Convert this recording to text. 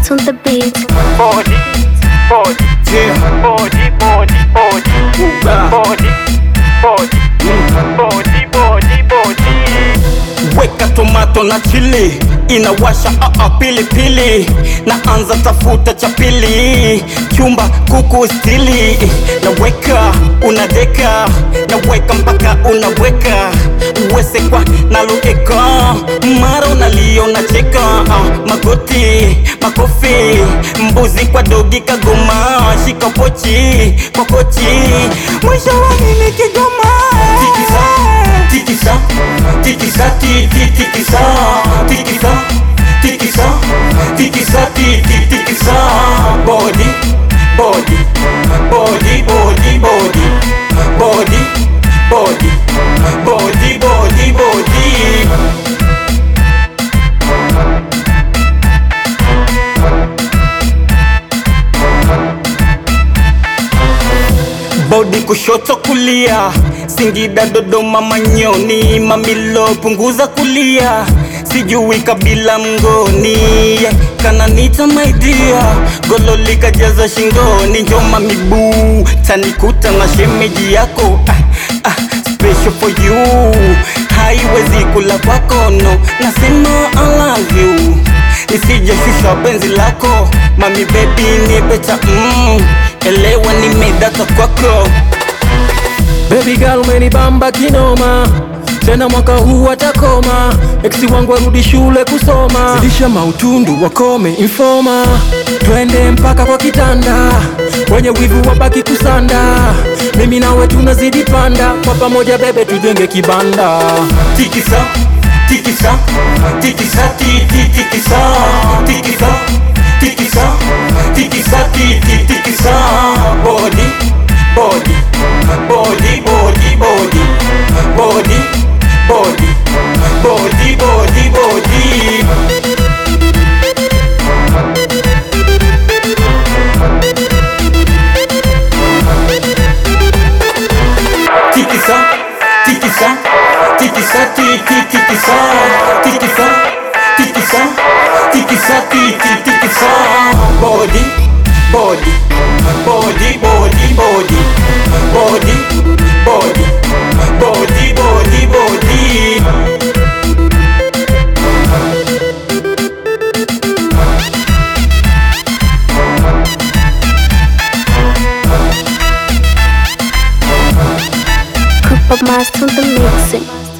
Master on the beat. body, body, Yeah. body, body, body, Uga. body, body, body, body, body. Weka tomato na chili inawasha aa pilipili naanza tafuta cha pili chumba kuku stili naweka unadeka naweka mpaka unaweka uwesekwa naloeka mara unalio nacheka ah, magoti makofi mbuzi kwa dogi kagoma shika pochi kwa kochi mwisho wa mimi kigoma tikisa tikisa tikisa ti ti tikisa tikisa tikisa tikisa ti ti tikisa body body body body body body body body body body bodi kushoto kulia singida dodoma manyoni mamilo punguza kulia sijui kabila mngoni kananita maidia gololi kajaza shingoni njoma miguu tanikuta na shemeji yako ah, ah, special for you haiwezi kula kwako no nasema I love you nisijeshusha penzi lako mami bebi nipecha mm, elewa nimedata kwako Baby girl umenibamba kinoma tena mwaka huu atakoma eksi wangu arudi shule kusoma zidisha mautundu wakome informa twende mpaka kwa kitanda wenye wivu wabaki kusanda mimi nawe tunazidi panda kwa pamoja bebe tujenge kibanda tikisa tikisa tikisa ti ti tikisa tikisa tikisa tikisa ti ti tikisa body body body body body body body body body body tikisa tikisa tikisa ti ti tikisa tikisa tikisa tikisa ti ti tikisa body body body body body body body body body body Cooper Master on the mixing.